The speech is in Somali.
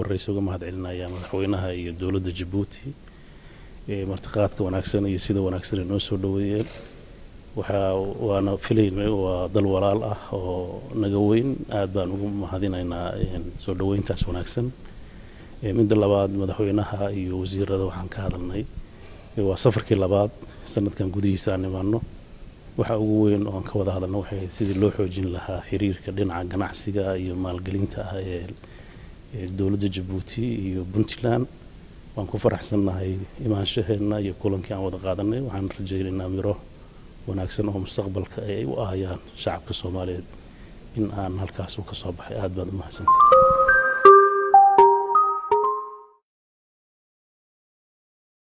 horeysa uga mahad celinayaa madaxweynaha iyo dowladda jabuuti martiqaadka wanaagsan iyo sida wanaagsan ay noo soo dhoweeyeen waxaa waana filaynay waa dal walaal ah oo naga weyn aad baan ugu mahadinaynaa soo dhoweyntaas wanaagsan midda labaad madaxweynaha iyo wasiirada waxaan ka hadalnay waa safarkii labaad sanadkan gudihiisa aan imaano waxa ugu weyn oo aan ka wada hadalno waxay ahayd sidii loo xoojin lahaa xiriirka dhinaca ganacsiga iyo maalgelinta ah ee dowladda jabuuti iyo puntland waan ku faraxsannahay imaanshaheena iyo kulankii aan wada qaadanay waxaan rajaynaynaa miro wanaagsan oo mustaqbalka ay u ahayaan shacabka soomaaliyeed in aan halkaas u ka soo baxay aad baad u mahadsantay